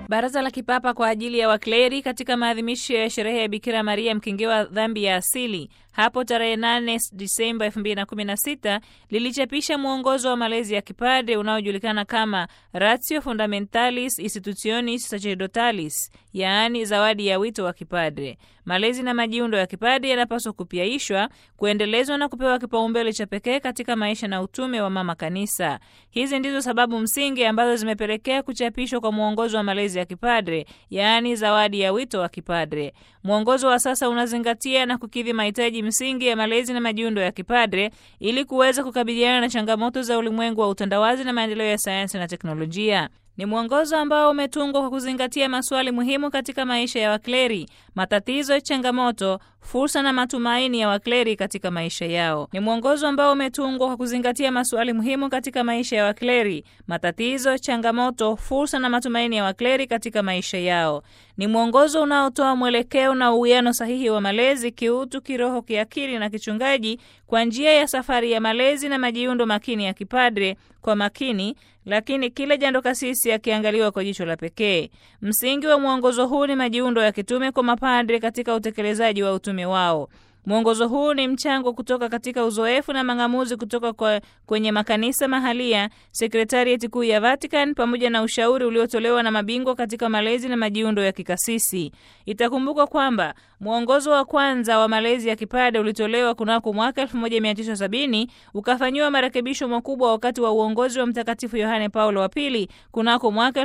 Baraza la Kipapa kwa ajili ya Wakleri katika maadhimisho ya sherehe ya Bikira Maria mkingiwa dhambi ya asili hapo tarehe 8 Disemba 2016 lilichapisha mwongozo wa malezi ya kipadre unaojulikana kama Ratio Fundamentalis Institutionis Sacerdotalis, yaani zawadi ya wito wa kipadre. Malezi na majiundo ya kipadre yanapaswa kupiaishwa, kuendelezwa na kupewa kipaumbele cha pekee katika maisha na utume wa mama kanisa. Hizi ndizo sababu msingi ambazo zimepelekea kuchapishwa kwa mwongozo wa malezi ya kipadre, yaani zawadi ya wito wa kipadre. Mwongozo wa sasa unazingatia na kukidhi mahitaji msingi ya malezi na majiundo ya kipadre ili kuweza kukabiliana na changamoto za ulimwengu wa utandawazi na maendeleo ya sayansi na teknolojia. Ni mwongozo ambao umetungwa kwa kuzingatia maswali muhimu katika maisha ya wakleri, matatizo, changamoto, fursa na matumaini ya wakleri katika maisha yao. Ni mwongozo ambao umetungwa kwa kuzingatia maswali muhimu katika maisha ya wakleri, matatizo, changamoto, fursa na matumaini ya wakleri katika maisha yao. Ni mwongozo unaotoa mwelekeo na uwiano sahihi wa malezi kiutu, kiroho, kiakili na kichungaji kwa njia ya safari ya malezi na majiundo makini ya kipadre kwa makini lakini kila jando kasisi akiangaliwa kwa jicho la pekee. Msingi wa mwongozo huu ni majiundo ya kitume kwa mapadre katika utekelezaji wa utume wao. Mwongozo huu ni mchango kutoka katika uzoefu na mang'amuzi kutoka kwa kwenye makanisa mahalia, sekretarieti kuu ya Vatican, pamoja na ushauri uliotolewa na mabingwa katika malezi na majiundo ya kikasisi. Itakumbukwa kwamba mwongozo wa kwanza wa malezi ya kipadre ulitolewa kunako mwaka 1970 ukafanyiwa marekebisho makubwa wakati wa uongozi wa Mtakatifu Yohane Paulo wa Pili kunako mwaka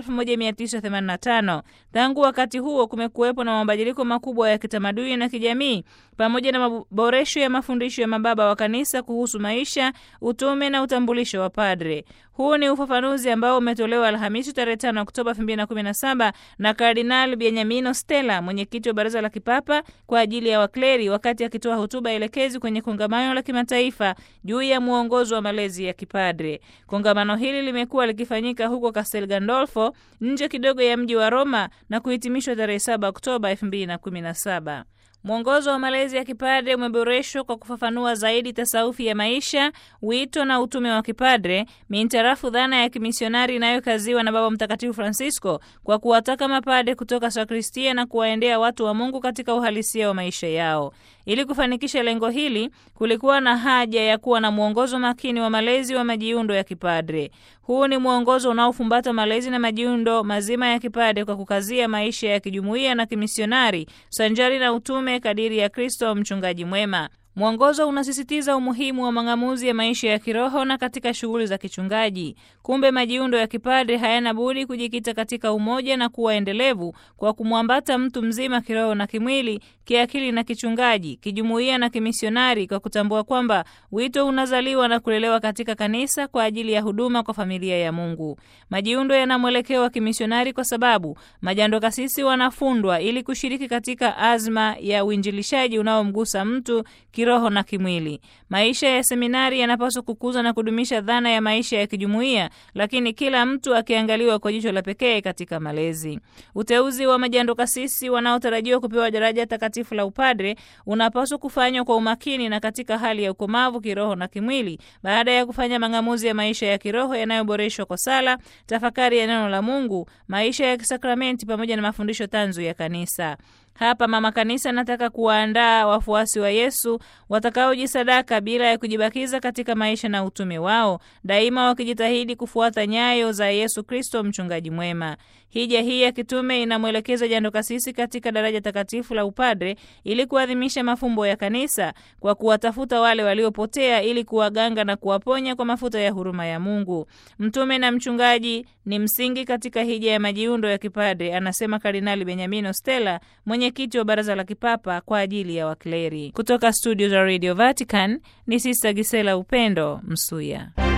1985. Tangu wakati huo kumekuwepo na mabadiliko makubwa ya kitamaduni na kijamii pamoja na maboresho ya mafundisho ya mababa wa kanisa kuhusu maisha, utume na utambulisho wa padre. Huu ni ufafanuzi ambao umetolewa Alhamisi tarehe 5 Oktoba 2017 na Kardinal Beniamino Stella, mwenyekiti wa Baraza la Kipapa kwa ajili ya wakleri, wakati akitoa hotuba elekezi kwenye kongamano la kimataifa juu ya mwongozo wa malezi ya kipadre. Kongamano hili limekuwa likifanyika huko Castel Gandolfo, nje kidogo ya mji wa Roma na kuhitimishwa tarehe 7 Oktoba 2017. Mwongozo wa malezi ya kipadre umeboreshwa kwa kufafanua zaidi tasawufi ya maisha, wito na utume wa kipadre mintarafu dhana ya kimisionari inayokaziwa na Baba Mtakatifu Francisco kwa kuwataka mapadre kutoka sakristia na kuwaendea watu wa Mungu katika uhalisia wa maisha yao. Ili kufanikisha lengo hili, kulikuwa na haja ya kuwa na mwongozo makini wa malezi wa majiundo ya kipadre. Huu ni mwongozo unaofumbata malezi na majiundo mazima ya kipadre kwa kukazia maisha ya kijumuiya na kimisionari sanjari na utume kadiri ya Kristo mchungaji mwema. Mwongozo unasisitiza umuhimu wa mang'amuzi ya maisha ya kiroho na katika shughuli za kichungaji. Kumbe majiundo ya kipadre hayana budi kujikita katika umoja na kuwa endelevu kwa kumwambata mtu mzima kiroho na kimwili, kiakili na kichungaji, kijumuiya na kimisionari, kwa kutambua kwamba wito unazaliwa na kulelewa katika kanisa kwa ajili ya huduma kwa familia ya Mungu. Majiundo yana mwelekeo wa kimisionari kwa sababu majando kasisi wanafundwa ili kushiriki katika azma ya uinjilishaji unaomgusa mtu kiroho na kimwili. Maisha ya seminari yanapaswa kukuza na kudumisha dhana ya maisha ya kijumuiya, lakini kila mtu akiangaliwa kwa jicho la pekee katika malezi. Uteuzi wa majando kasisi wanaotarajiwa kupewa daraja takatifu la upadre unapaswa kufanywa kwa umakini na katika hali ya ukomavu kiroho na kimwili, baada ya kufanya mang'amuzi ya maisha ya kiroho yanayoboreshwa kwa sala, tafakari ya neno la Mungu, maisha ya kisakramenti pamoja na mafundisho tanzu ya kanisa. Hapa mama kanisa anataka kuwaandaa wafuasi wa Yesu watakaojisadaka bila ya kujibakiza katika maisha na utume wao, daima wakijitahidi kufuata nyayo za Yesu Kristo mchungaji mwema. Hija hii ya kitume inamwelekeza jando kasisi katika daraja takatifu la upadre ili kuadhimisha mafumbo ya kanisa kwa kuwatafuta wale waliopotea ili kuwaganga na kuwaponya kwa mafuta ya huruma ya Mungu. Mtume na mchungaji ni msingi katika hija ya majiundo ya kipadre, anasema Kardinali Benyamino Stella, mwenyekiti wa Baraza la Kipapa kwa ajili ya wakleri. Kutoka studio za Radio Vatican ni Sista Gisela Upendo Msuya.